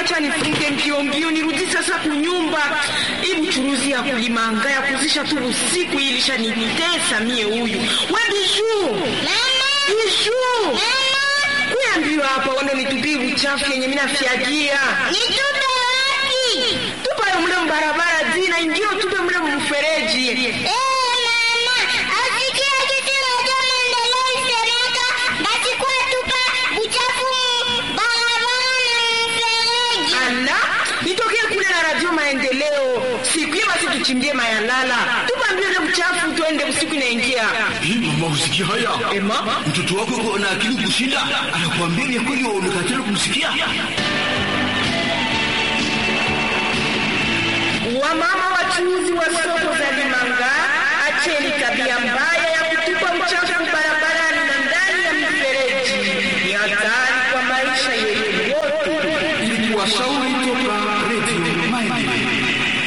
acha nifunge mbio mbio nirudi sasa kunyumba. Hii buchuruzi ya kulimanga ya kuzisha tu usiku hii ilishanitesa mie huyu. We Bijuu. Bijuu. Kuya mbio hapa wando nitupie uchafu yenye mimi nafyagia. Nitupe wapi? Tupa mle mbarabara zina ingio tupe mle mfereji. Eh, mama, asikia kitu moja maendeleo isemeka, basi kwa tupa uchafu barabara na mfereji. Ala, nitokee kule na radio maendeleo. Siku hiyo basi tuchimbie mayalala. Tupa mbio ile uchafu tuende usiku inaingia. Hii mama usikia haya? Ema? Mtoto wako yuko na akili kushinda, anakuambia vya kweli wewe unakatala kumsikia. Wamama wachuuzi wa soko za Limanga, acheni tabia mbaya ya kutupa uchafu barabarani na ndani ya mifereji. Ni hatari kwa maisha yetu yote. Ili kuwashauri